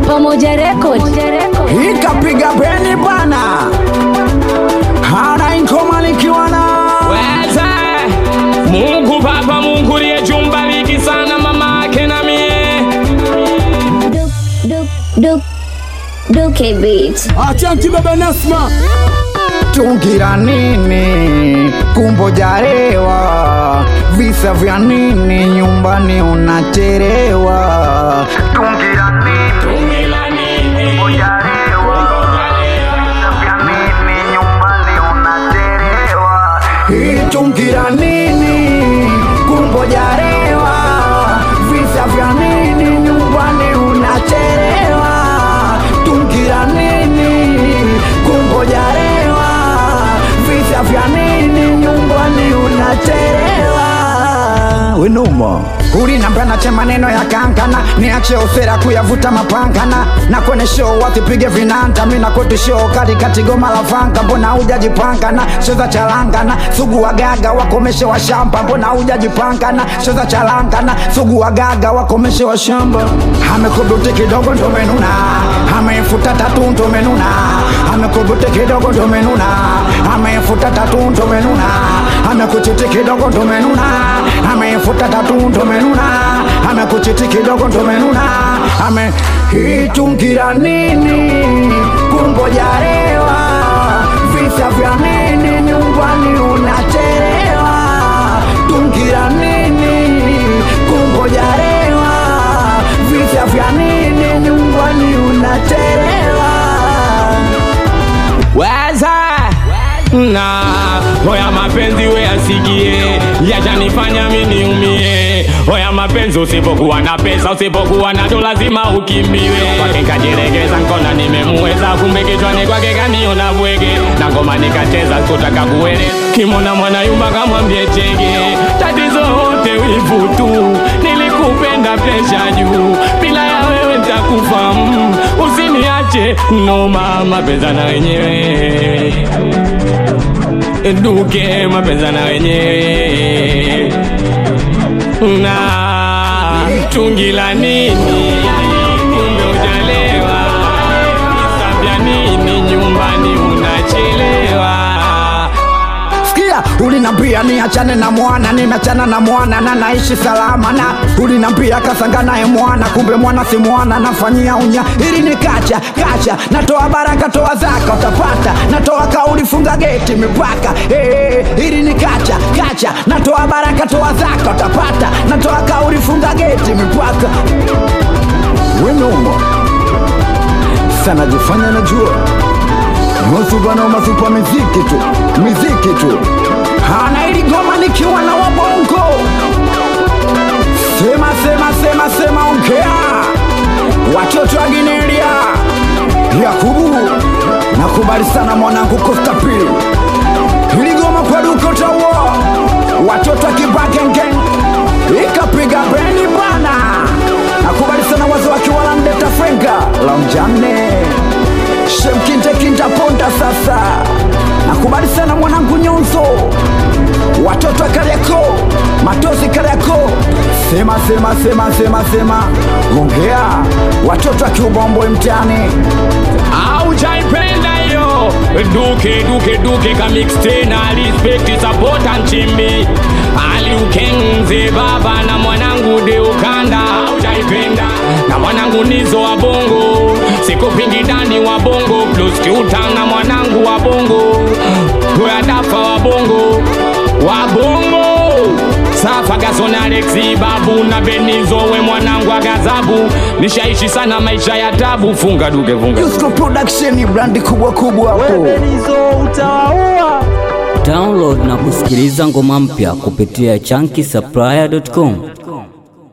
Pamoja Record. ikapiga beni bana hana inkomalikiwa na Weze Mungu Baba, Mungu liyejumbariki sana mama yake na mie Duke Beat. Achanti baba Nasma tungira nini kumbojarewa visa vya nini nyumbani unacherewa tungira nini Tumila nini itungira nini kumbojarewa visa vya nini nyumbani unacherewa tungira nini kumbojarewa visa vya nini nyumbani unacherewa wenuma ulinambia nache maneno ya kankana niache usera kuyavuta mapangana na kwenye show wasipige vinanda mina koti show katikati goma la vanga mbona hujajipangana cheza chalangana sugu wagaga wakomeshe wa shamba mbona hujajipangana cheza chalangana sugu wagaga wakomeshe wa shamba amekubuti kidogo ndomenuna amefuta tatu ndomenuna amekubuti kidogo ndomenuna amefuta tatu ndomenuna amekuchiti kidogo ndomenuna amefuta tatu ndomenuna amekuchiti kidogo ndomenuna ame itungira nini kumbojarewa visa vya nini nyumbani unacherewa tungira nini kumbojarewa visa vya nini nyumbani unacherewa Weze na Oya mapenzi we asikie Yachanifanya mimi niumie Oya mapenzi usipokuwa na pesa Usipokuwa na do lazima ukimbiwe Kwake kajilegeza nkona nimemuweza Kumbe kichwani kwake kaniona bwege Na ngoma nikacheza sikutaka kueleza Kimona mwana yumba kamwambie chege Tatizo wote wivu tu Nilikupenda presha juu Bila ya wewe nitakufa mm. Usiniache no mama pesa na wenyewe duke mapenza na wenyewe na tungila nini kumbe ujalewa isabya nini nyumbani unachelewa sikia ulinambia niachane na mwana nimeachana na mwana na naishi salama na ulinambia kasanga naye mwana kumbe mwana si mwana nafanyia unya ili ni kacha kacha natoa baraka toa zaka utapata natoa kauli funga geti mipaka hey, ili ni kacha kacha natoa baraka toa zaka utapata natoa kauli funga geti mipaka wenoma sana jifanya najua Masupana masupa miziki tu, miziki tu. Hana ili goma nikiwa na wabongo. Sema sema sema sema ongea. Watoto wa Ginelia. Yakubu. Nakubali sana mwanangu Costa Pili. Hili goma kwa duko tawa. Watoto wa Kibagenge. Ikapiga beni bana. Nakubali sana wazo wakiwala mdeta frenga. La mjane shemkinte kinta ponda sasa nakubali sana mwanangu nyonzo watoto wa kariako matozi kariako sema sema sema sema sema ongea watoto wa kiubombwe mtani aujaipenda hiyo duke duke duke kamix tena respect support nchimbi aliukenze baba na mwanangu deukanda aujaipenda na mwanangu nizo wa bongo sikupingi dani wa bongo plus kiuta na mwanangu wa bongo toyadafa wa bongo wa bongo Safa Gason Alexi babu na Benizo we mwanangu wa gazabu nishaishi sana maisha ya tabu funga duke funga Yusko production ni brandi kubwa kubwa hapo Download na kusikiliza ngoma mpya kupitia chunky supplier.com.